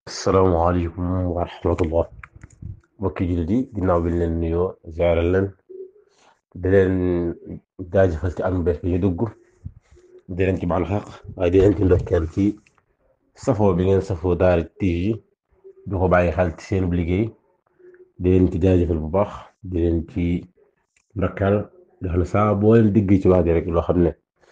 asalaamaaleykum wa rahmatullah mbokki jullit yi ginnaaw bi ñu leen nuyoo ziaral leen di leen jaajëfal ci am bees bi ñu dugg di leen ci baal xaq waaye di leen ci ndokkeel ci safoo bi ngeen safoo Daara TV di ko bàyyi xel ci seen liggéey di leen ci jaajëfal bu baax di leen ci ndokkeel di xam ne saa boo leen digg ci wax ji rek loo xam ne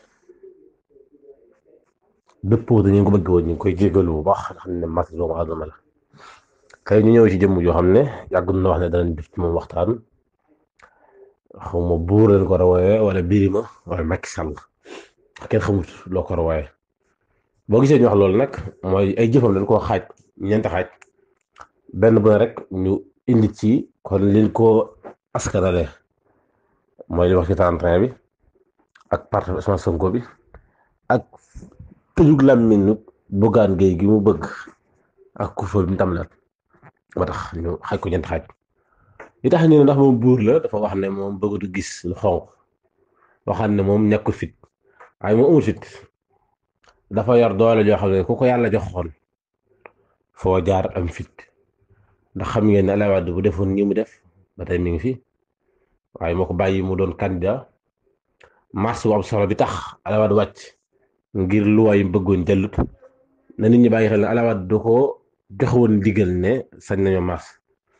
dëppoo dañu ko bëgg woon ñu ngi koy jégalu bu baax nga xam ne mas doomu aadama la kay ñu ñëw ci jëmm joo xam ne yàgg na wax ne danañ def ci moom waxtaan xaw ma buur leen ko rawooyee wala Birima wala Macky Sall kenn xamut loo ko rawooyee boo gisee ñu wax loolu nag mooy ay jëfam dañ koo xaaj ñeenti xaaj benn bu ne rek ñu indi ci kon liñ ko askanale mooy li wax ci 31 bi ak parti Ousmane Sonko bi ak tëjug làmmiñu Bougane Gueye gi mu bëgg ak kufal bi mu tam la ba tax ñu xaaj ko ñeent xaaj li tax ñu ne ndax moom buur la dafa wax ne moom bëggatu gis lu xonq waxaan ne moom ñàkkul fit waaye moom amul fit dafa yor doole joo xam ne ku ko yàlla joxoon foo jaar am fit ndax xam ngeen ne Abdoulaye Wade bu defoon ñi mu def ba tey mi ngi fi waaye moo ko bàyyi mu doon candidat mars bu am solo bi tax Abdoulaye Wade wàcc ngir luwaay yi bëggoon jëllut na nit ñi bàyyi xel ne Abdoulaye Wade du ko joxewoon digal ne sañ nañoo mars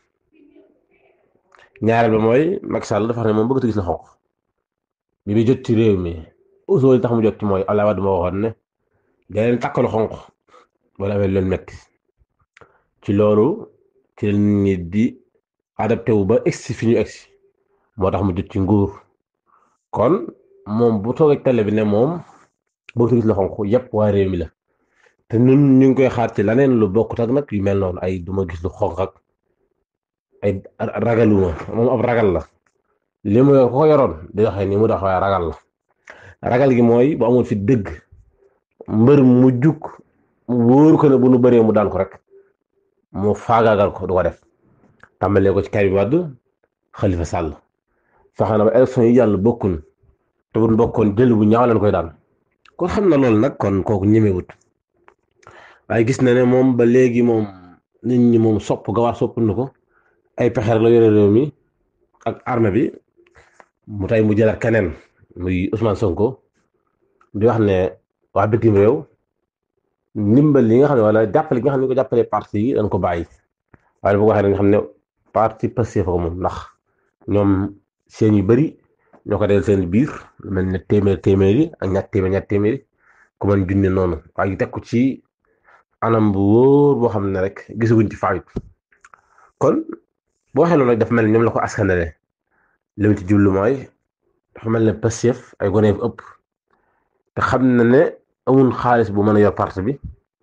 ñaareel ba mooy Macky Sall dafa xam ne moom bëgg a gis la xonq bi bi jot ci réew mi usoo li tax mu jot ci mooy Abdoulaye Wade moo waxoon ne da leen takkalu xonq wala amee leen metti ci loolu ci la nit ñi di adapté wu ba egsi fi ñu egsi moo tax mu jot ci nguur kon moom bu toogee télé bi ne moom bëgg gis la xonq yëpp waa réew mi la te ñun ñu ngi koy xaar ci leneen lu bokkut ak nag yu mel noonu ay duma gis lu xonq ak ay ragaluma moom ab ragal la li mu ko yoroon di doxee nii mu dox waaye ragal la ragal gi mooy bu amul fi dëgg mbër mu jug wóor ko ne bu nu bëree mu daan ko rek mu faagaagal ko du ko def tàmbalee ko ci Karim Wade Khalifa Sall fexe na ba élection yi yàlla bokkun te bu bokkoon jël bu ñaaw leen koy daan kon xam na loolu nag kon kooku ñemewut waaye gis na ne moom ba léegi moom nit ñi moom sopp ga war sopp na ko ay pexe rek la yore réew mi ak armée bi mu tey mu jëlaat keneen muy Ousmane Sonko di wax ne waa bitim réew ndimbal li nga xam ne wala jàppale gi nga xam ne ko jàppale parti yi dañ ko bàyyi waaye bu ko waxee nga xam ne parti Pastef ko moom ndax ñoom seen yu bëri ñoo ko del seen biir lu mel ne téeméer téeméer yi ak ñaar téeméer ñaar téeméer yi ku mën junne noonu waaye teg ko ci anam bu wóor boo xam ne rek gisaguñ ci faayut kon boo waxee loolu rek dafa mel ne ñoom la ko askanale li mu ci jublu mooy dafa mel ne Pastef ay gone yu ëpp te xam na ne amul xaalis bu mën a yor parti bi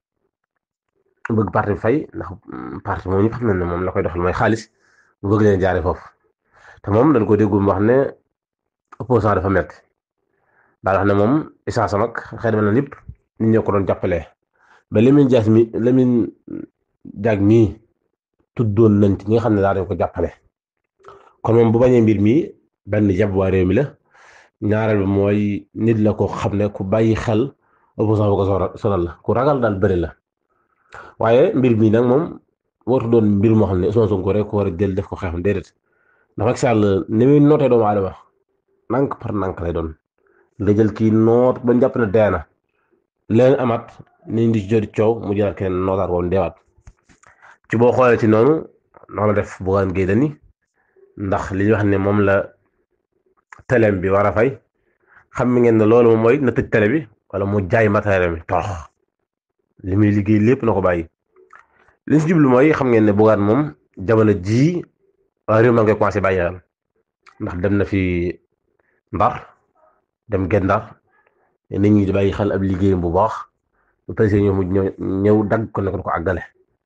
bëgg parti bi fay ndax parti moom ñëpp xam na ne moom la koy doxal mooy xaalis bu bëgg leen jaare foofu te moom dañ ko déggu mu wax ne opposant dafa metti daal wax ne moom essence am ak xëy na lépp nit ñoo ko doon jàppale ba Lamine Diack mi Lamine Diack mii tuddoon nañ ci ñi nga xam ne daa dañ ko jàppale kon moom bu bañee mbir mi benn jàpp waa réew mi la ñaareel bi mooy nit la ko xam ne ku bàyyi xel opposant bu ko sonal la ku ragal daal bëri la waaye mbir mi nag moom wartu doon mbir moo xam ne Ousmane Sonko rek ko war a jël def ko xeexam déedéet ndax Macky Sall ni muy nootee doomu aadama nank par nank lay doon nga jël kii noot ba jàpp ne dee na leen amat niñ di joti coow mu jëlaat keneen nootaat woon deewaat ci boo xoolee ci noonu noonu la def Bougane Gueye Dany ndax li ñu wax ne moom la teleem bi war a fay xam mi ngeen ne loolu moom mooy na tëj télé bi wala mu jaay matériel bi torox li muy liggéey lépp na ko bàyyi li si jublu mooy xam ngeen ne Bougane moom jamono jii waa réew maa ngi koy commencé bàyyi xel ndax dem na fi Ndar dem Gendar nit ñi di bàyyi xel ab liggéeyam bu baax bu président ñëw mu ñëw dagg ko ne ko ko àggale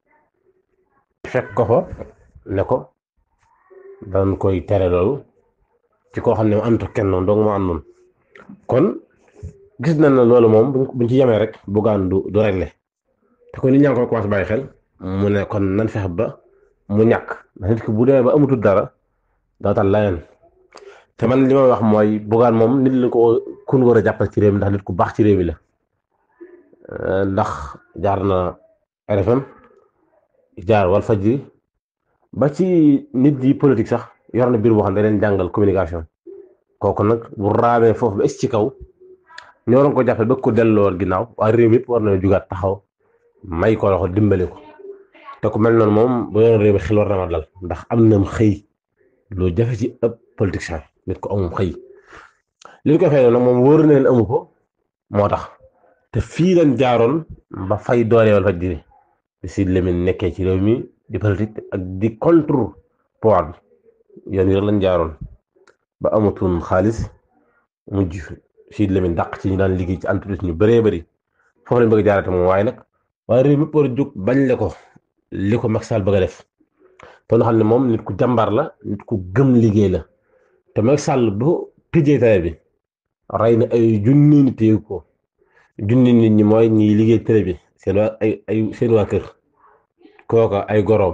fekk ko fa ne ko dañ koy tere loolu ci koo xam ne mu ànd kenn noonu dong mu àndoon kon gis nañ ne loolu moom buñ ci yemee rek Bougane du du réglé te kon nit ñaa ngi koy commencé bàyyi xel mu ne kon nan fexe ba mu ñàkk ndax nit ki bu demee ba amatul dara daa tal leneen te man li may wax mooy Bougane moom nit la ko kun war a jàppal ci réew mi ndax nit ku baax ci réew mi la ndax jaar na RFM jaar wal fajri ba ci nit yi politique sax yor na biir boo xam ne da leen jàngal communication kooku nag bu raamee foofu ba est ci kaw ñoo doon ko jàppale ba ko delloo ginnaaw waaye réew mi yëpp war na jugaat taxaw may ko loxo dimbali ko te ku mel noonu moom bu yoon réew mi xel war na ma dal ndax am na xëy lu jafe ci ëpp politicien nit ko amum xëy li ñu koy fay nag moom wóor na leen amu ko moo tax te fii lañ jaaroon ba fay doole wal fajri di si lemin nekkee ci réew mi di politique ak di contre pouvoir bi yoon yi rek lañ jaaroon ba amatuñ xaalis mujj si lemin dàq ci ñu daan liggéey ci entreprise ñu bëree bëri foofu lañ bëgg jaarate moom waaye nag waaye réew mi war a jóg bañ le ko li ko Macky Sall bëgg a def te nga xam ne moom nit ku jàmbaar la nit ku gëm liggéey la te Macky Sall bu tijjee télé bi rey na ay junni nit yëg ko junni nit ñi mooy ñiy liggéey télé bi seen waa ay ay seen waa kër kooka ay goroom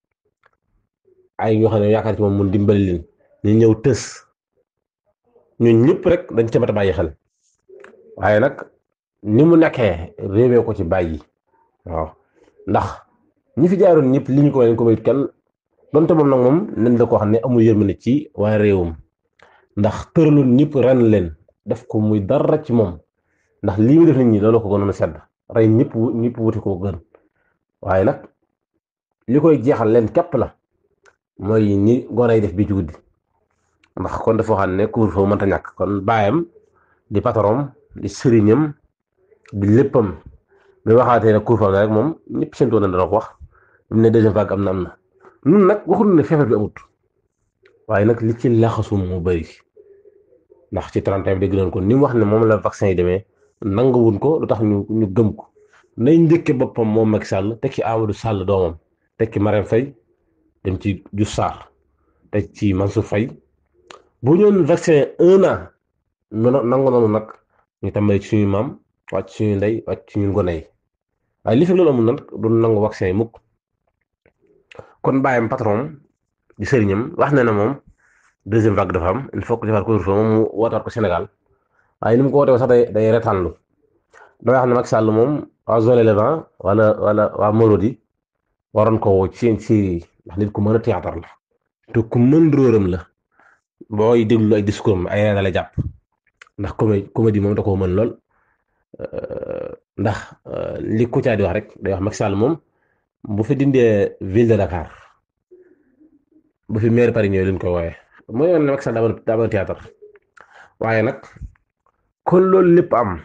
ay ñoo xam ne yaakaar ci moom mun dimbali leen ñu ñëw tës ñun ñëpp rek dañ ca mat a bàyyi xel waaye nag ni mu nekkee réewee ko ci bàyyi waaw ndax ñi fi jaaroon ñëpp li ñu ko leen ko mayut kenn donte moom nag moom nen la koo xam ne amul yërmande ci waaye réewum ndax tëraloon ñëpp ren leen def ko muy dara ci moom ndax lii mu def nit ñi loolu ko gënoon a sedd rey ñëpp ñëpp wuti ko gën waaye nag li koy jeexal leen képp la mooy ni gone yi def bii ci guddi ndax kon dafa xam ne couvre-feu mënta ñàkk kon baayam di patron di sëriñam di léppam bi waxaatee ne couvre-feu la rek moom ñëpp seen toon na dana ko wax mu ne deuxième vague am na am na nun nag waxul ne feebar bi amut waaye nag li ci laxasu mu bëri ndax ci 31 bi dégg nañ ko ni mu wax ne moom la vaccin yi demee nanguwuñ ko lu tax ñu ñu gëm ko nay njëkke boppam moom Macky Sall tekki Amadou Sall doomam tekki Marème Faye dem ci Diouf Sarr teg ci Mansour Faye bu ñoon vaccin un an nangu noonu nag ñu tàmbali ci suñu maam wàcc suñu ndey wàcc suñu ngone yi waaye li fi loolu amul nag du nangu vaccin yi mukk kon bàyyam patron di sëriñam wax na ne moom deuxième vague dafa am il faut que defar couvre-feu moom mu wootaat ko Sénégal waaye ni mu ko wootee sax day day retaanlu damay wax ne Macky Sall moom waa zone Levant wala wala waa Morodi waroon ko woo ci seen série ndax nit ku mën a théâtre la te ku mën róoram la booy déglu ay discours am ay reena la jàpp ndax comé comédie moom da koo mën lool ndax li Kouthia di wax rek day wax Macky Sall moom bu fi dindee ville de Dakar bu fi maire Paris ñëwee leen koy wooye mooy yoon ne Macky Sall daa mën théâtre waaye nag kon loolu lépp am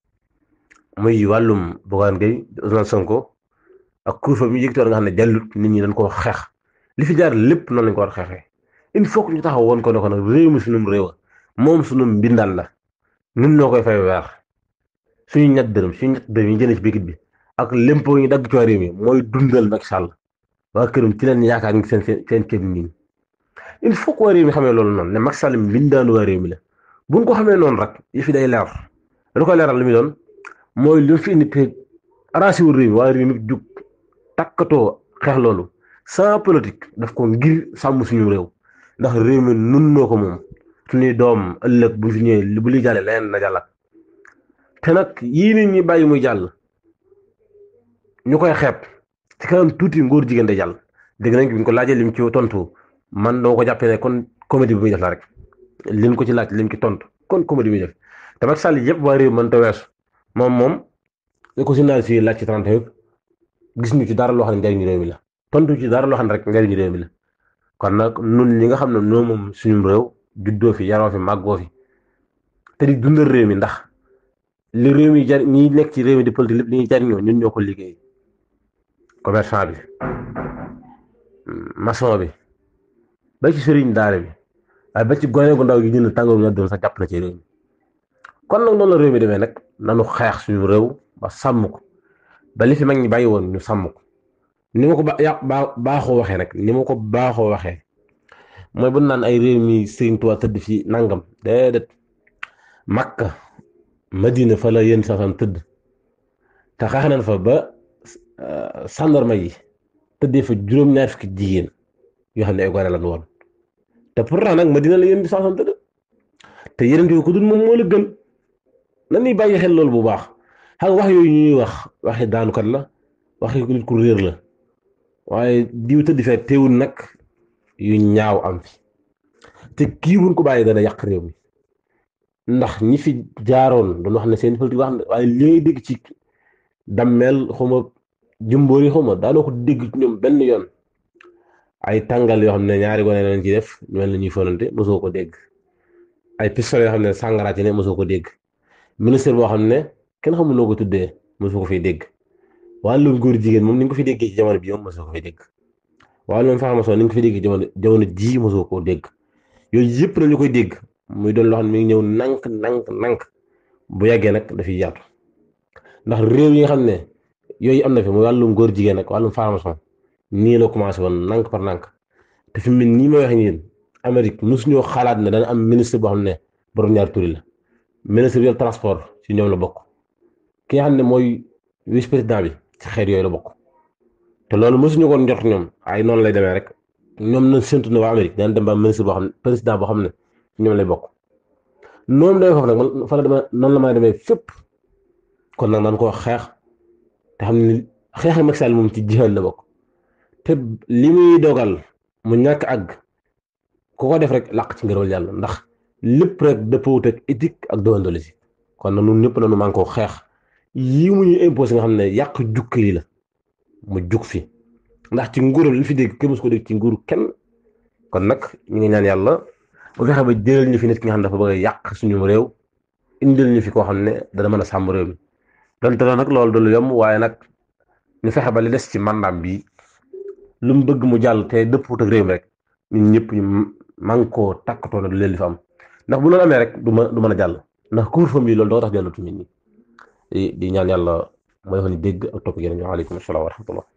muy wàllum Bougane Gueye Ousmane Sonko ak couvre-feu bi ñu yëgtoon nga xam ne jàllut nit ñi dañ ko xeex li fi jaar lépp noonu lañ ko war a xeexee il faut que ñu taxaw woon ko ne ko nag réew mi sunum réew moom sunum mbindaan la ñun ñoo koy fay weer suñu ñett dërëm suñu ñett dërëm yi jëlee ci bikit bi ak lempo yi dagg ci waa réew mi mooy dundal Macky Sall waa këram ci leen yaakaar ngi seen seen ceeb nii il faut que waa réew mi xamee loolu noonu ne Macky Sall mbindaanu waa réew mi la buñ ko xamee noonu rek yi fi day leer lu koy leeral li muy doon mooy li fi indi pe arrangé wu réew mi waa réew mi jug takkatoo xeex loolu sans politique daf ko ngir sàmm suñu réew ndax réew mi nun noo ko moom suñuy doom ëllëg bu fi ñëwee bu li jàllee leneen na jàllat te nag yii nit ñi bàyyi muy jàll ñu koy xeeb ci kanam tuuti ngóor jigéen day jàll dégg nañ bi ñu ko laajee lim ci tontu man dama ko jàppee ne kon comédie bi muy def la rek lim ko ci laaj lim ci tontu kon comédie bi muy def te Macky Sall yëpp waa réew mën ta weesu moom moom li ko journaliste yi laaj ci 30 yëpp gis ñu ci dara loo xam ne njariñu réew mi la tontu ci dara loo xam ne rek njariñu réew mi la kon nag nun ñi nga xam ne noo moom suñu réew juddoo fi yaroo fi màggoo fi te di dundal réew mi ndax li réew mi jar ñi nekk ci réew mi di politique lépp li ñuy jariñoo ñun ñoo ko liggéey commerçant bi maçon bi ba ci sëriñ daara bi waaye ba ci gone gu ndaw gi jënd tàngoor ñu doon sax jàpp na ci réew mi kon nag noonu la réew mi demee nag nanu xeex suñu réew ba sàmm ko ba li fi mag ñi bàyyi woon ñu sàmm ko ni ma ko ba ya baaxoo waxee nag ni ma ko baaxoo waxee mooy bu naan ay réew mi Sëriñ Tuubaa tëdd fi nangam déedéet Makka Madina fa la yéen saxam tëdd te xeex nañ fa ba sàndarma yi tëddee fa juróom-ñaar fukki jigéen yoo xam ne ay gone lan woon te pourtant nag Madina la yéen saxam tëdd te yeneen yooyu ko dul moom moo la gën na ñuy bàyyi xel loolu bu baax xam wax yooyu ñuy wax waxi daanukat la waxi nit ku réer la waaye diw tëdd fee teewul nag yu ñaaw am fi te kii buñ ko bàyyi dana yàq réew mi ndax ñi fi jaaroon doon wax ne seen politique wax ne waaye li ngay dégg ci dammeel xawma jumboori xawma daanoo ko dégg ci ñoom benn yoon ay tàngal yoo xam ne ñaari gone lañ ci def ñu mel ni ñuy fonante mosoo ko dégg ay pistolet yoo xam ne sàngara ci ne mosoo ko dégg ministre boo xam ne kenn xamul noo ko tuddee mosoo ko fiy dégg wàllum góor jigéen moom ni nga ko fi déggee ci jamono bii moom mosoo ko fiy dégg wàllum formation ni nga ko fi déggee ci jamono jamono jii mosoo koo dégg yooyu yëpp na ñu koy dégg muy doon loo xam ne mi ngi ñëw nank nank nank bu yàggee nag dafiy yaatu ndax réew yi nga xam ne yooyu am na fi muy wàllum góor jigéen ak wàllum formation nii la commencé woon nank par nank te fi mu nii may wax yéen Amérique mosuñoo xalaat ne dana am ministre boo xam ne borom ñaari turi la ministre bi yor transport ci ñoom la bokk ki nga xam ne mooy vice président bi ci xeet yooyu la bokk te loolu mosuñu ko njort ñoom ay noonu lay demee rek ñoom na séntu ne waa Amérique dana dem ba ministre boo xam ne président boo xam ne ci ñoom lay bokk noonu demee foofu nag man fa la demee noonu la may demee fépp kon nag naan ko xeex te xam ne xeex Macky Sall moom ci jihaad la bokk te li muy dogal mu ñàkk àgg ku ko def rek làq ci ngërëmal yàlla ndax lépp rek dëppawut ak éthique ak déontologie kon nag ñun ñëpp nañu man koo xeex yii mu ñu imposé nga xam ne yàq jukka yi la mu jug fi ndax ci nguuram li fi dégg kenn musu ko dégg ci nguuru kenn kon nag ñu ngi ñaan yàlla bu fexe ba jëlal ñu fi nit ki nga xam ne dafa bëgg a yàq suñu réew indil ñu fi koo xam ne dana mën a sàmm réew mi donte nag loolu du lu yomb waaye nag ñu fexe ba li des ci mandaam bi lu mu bëgg mu jàll te dëpput ak réew mi rek ñun ñëpp ñu man koo takkatoo na du leen li fa am ndax bu loolu amee rek du ma du mën a jàll ndax couvre-feu bi loolu doo tax jàllatu nit ñi di ñaan yàlla mooy defal ñu dégg ak topp yeneen ñu waaleykum salaam wa rahmatullah